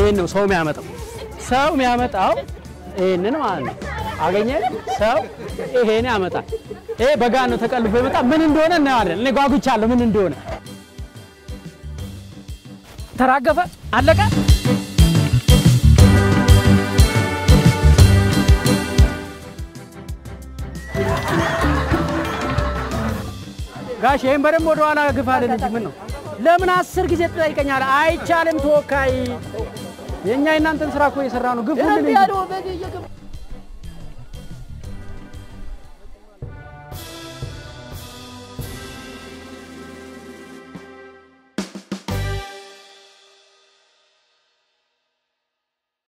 ይህን ነው ሰው የሚያመጣው። ሰው የሚያመጣው ይህንን ማለት ነው። አገኘ ሰው ይሄን ያመጣል። ይሄ በጋን ነው ተቀልፎ ይመጣ። ምን እንደሆነ እናየዋለን። እኔ ጓጉቻለሁ ምን እንደሆነ። ተራገፈ፣ አለቀ። ጋሽ ይህን በደንብ ወደኋላ ግፋልን እንጂ ምን ነው ለምን አስር ጊዜ ትጠይቀኛለህ? አይቻልም ተወካይ። የእኛ የእናንተን ስራ እኮ እየሰራ ነው። ግፉልን እንጂ